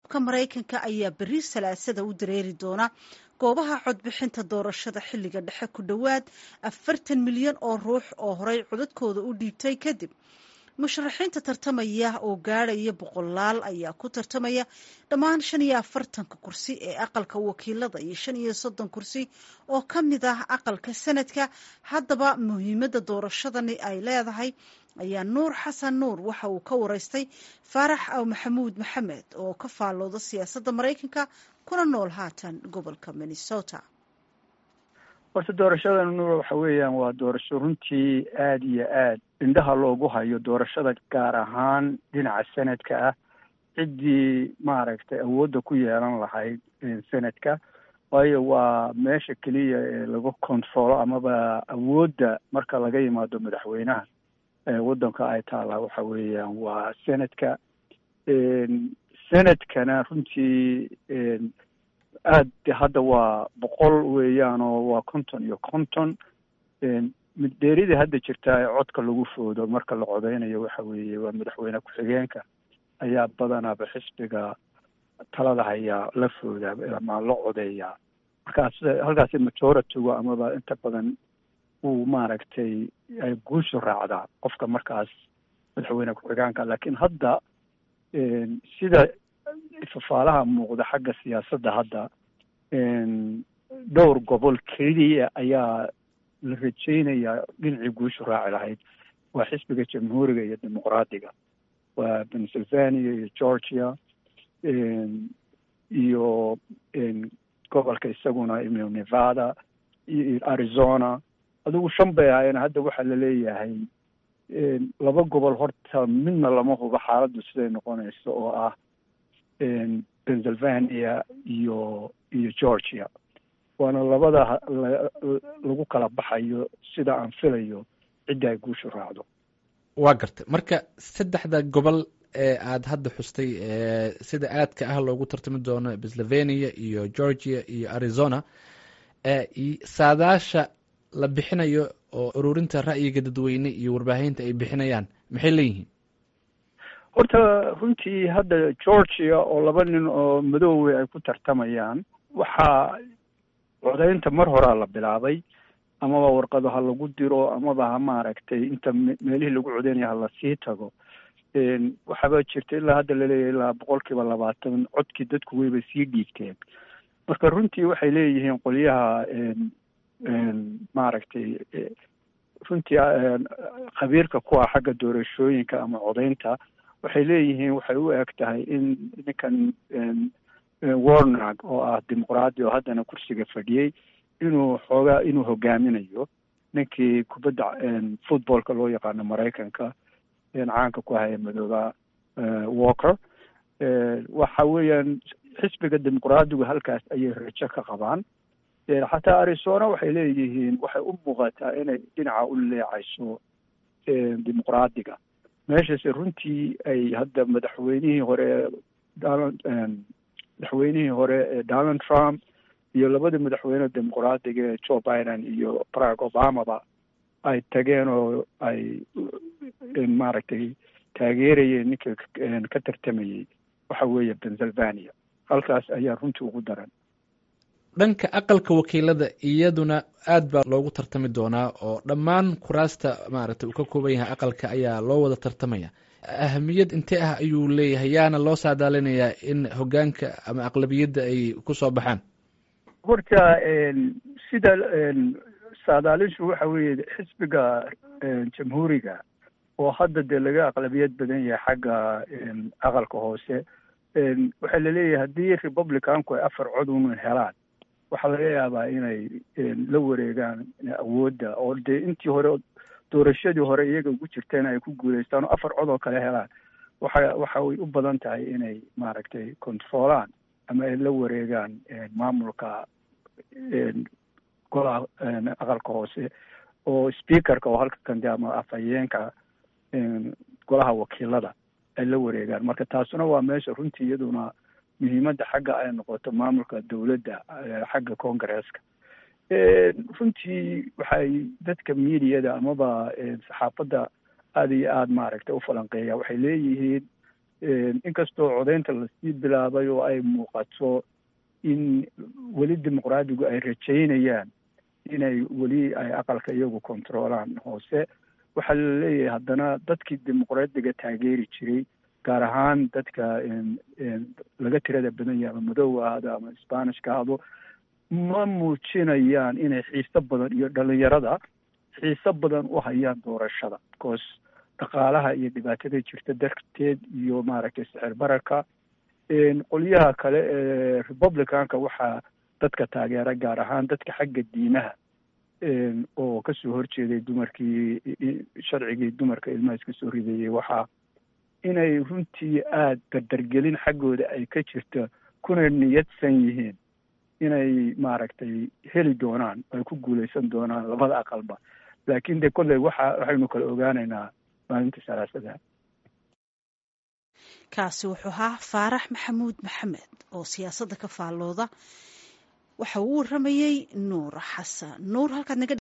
shacabka maraykanka ayaa berri salaasada u dareeri doona goobaha codbixinta doorashada xilliga dhexe ku dhowaad afartan milyan oo ruux oo horey codadkooda u dhiibtay kadib musharaxiinta tartamaya oo gaadhaya boqolaal ayaa ku tartamaya dhammaan shan iyo afartanka kursi ee aqalka wakiilada iyo shan iyo soddon kursi oo ka mid ah aqalka sanadka haddaba muhiimadda doorashadani ay leedahay ayaa nuur xasan nuur waxa uu ka wareystay faarax aw maxamuud maxamed oo ka faallooda siyaasadda maraykanka kuna nool haatan gobolka minnesota horta doorashadan nuur waxa weeyaan waa doorasho runtii aada iyo aad indhaha loogu hayo doorashada gaar ahaan dhinaca sanadka ah ciddii maaragtay awoodda ku yeelan lahayd sanadka waayo waa meesha keliya ee lagu controlo amaba awoodda marka laga yimaado madaxweynaha waddanka ay taallaa waxa weeyaan waa sanadka sanadkana runtii aad hadda waa boqol weeyaan oo waa konton iyo konton middeerida hadda jirtaa ee codka lagu foodo marka la codeynayo waxa weeye waa madaxweyne ku-xigeenka ayaa badanaaba xisbiga talada hayaa la foodaa ama la codeeyaa markaas halkaasi majoritigu amaba inta badan uu maaragtay ay guushu raacdaa qofka markaas madaxweyne ku-xigeenka laakiin hadda sida fafaalaha muuqda xagga siyaasadda hadda dhowr gobol keliya ayaa la rajeynayaa dhinacii guushu raaci lahayd waa xisbiga jamhuuriga iyo dimuqraadiga waa pennsylvania iyo georgia iyo gobolka isaguna nevada iyo arizona adigu shan bay ahaayeen hadda waxaa laleeyahay laba gobol horta midna lama hubo xaaladdu siday noqonayso oo ah pennsylvania iyo iyo georgia waana labada lagu kala baxayo sida aan filayo cidda ay guushu raacdo waa gartay marka saddexda gobol ee aada hadda xustay sida aadka ah loogu tartami doono pennsylvania iyo georgia iyo arizona saadaasha la bixinayo oo ururinta ra'yiga dadweyne iyo warbaahinta ay bixinayaan maxay leeyihiin horta runtii hadda georgia oo laba nin oo madoowe ay ku tartamayaan waxaa codeynta mar horaa la bilaabay amaba warqado ha lagu diro amaba ha maaragtay inta meelihii lagu codeynaya ha lasii tago waxaaba jirta ilaa hadda laleeyahay ilaa boqol kiiba labaatan codkii dadku wayba sii dhiigteen marka runtii waxay leeyihiin qolyaha maaragtay runtii khabiirka ku ah xagga doorashooyinka ama codeynta waxay leeyihiin waxay u eg tahay in ninkan warnag oo ah dimuqraadi oo haddana kursiga fadhiyey inuu xoogaa inuu hogaaminayo ninkii kubadda footballka loo yaqaano maraykanka caanka ku haya madooba walker waxa weeyaan xisbiga dimuqraadigu halkaas ayay rajo ka qabaan xataa arizona waxay leeyihiin waxay u muuqataa inay dhinaca u leecayso dimuqraadiga meeshaase runtii ay hadda madaxweynihii hore madaxweynihii hore ee donald trump iyo labada madaxweyne dimuqraadiga ee joe biden iyo barack obamaba ay tageen oo ay maaragtay taageerayeen ninka ka tartamayey waxa weeye pennsylvania halkaas ayaa runtii ugu daran dhanka aqalka wakiilada iyaduna aad baa loogu tartami doonaa oo dhammaan kuraasta maaragtay uu ka kooban yahay aqalka ayaa loo wada tartamaya ahamiyad intee ah ayuu leeyahay yaana loo saadaalinayaa in hogaanka ama aqlabiyadda ay kusoo baxaan horta sida saadaalishu waxa weeye xisbiga jamhuuriga oo hadda dee laga aqlabiyad badan yahay xagga aqalka hoose waxaa laleeyahay haddii republicanku ay afar cod un helaan waxaa laga yaabaa inay la wareegaan awoodda oo dee intii hore doorashadii hore iyaga ugu jirteen ay ku guuleystaan oo afar cod oo kale helaan waxa waxa way u badan tahay inay maaragtay controolaan ama ay la wareegaan maamulka golaha aqalka hoose oo speakerka oo halka kande ama afhayeenka golaha wakiilada ay la wareegaan marka taasuna waa meesha runtii iyaduna muhiimadda xagga ay noqoto maamulka dowladda xagga congaresska runtii waxay dadka mediada amaba saxaafadda aada iyo aada maaragtay u falanqeeya waxay leeyihiin inkastoo codaynta lasii bilaabay oo ay muuqato in weli dimuqraadigu ay rajaynayaan inay weli ay aqalka iyagu controolaan hoose waxaa la leeyahay haddana dadkii dimuqraadiga taageeri jiray gaar ahaan dadka laga tirada badan yahay ama madow ahado ama sbanishka ahdo ma muujinayaan inay xiiso badan iyo dhalinyarada xiiso badan u hayaan doorashada because dhaqaalaha iyo dhibaatada jirta darteed iyo maaragtay sicir bararka qolyaha kale ee republicanka waxaa dadka taageera gaar ahaan dadka xagga diimaha oo kasoo horjeeday dumarkii sharcigii dumarka ilmaha iska soo ridayey waxaa inay runtii aada dardargelin xaggooda ay ka jirto kuna niyadsan yihiin inay maaragtay heli doonaan ay ku guuleysan doonaan labada aqalba laakiin de kolley waxa waxaynu kala ogaanaynaa maalinta salaasada kaasi wuxuu ahaa faarax maxamuud maxamed oo siyaasadda ka faallooda waxa uu waramayey nuur xasan nuur halkaad naga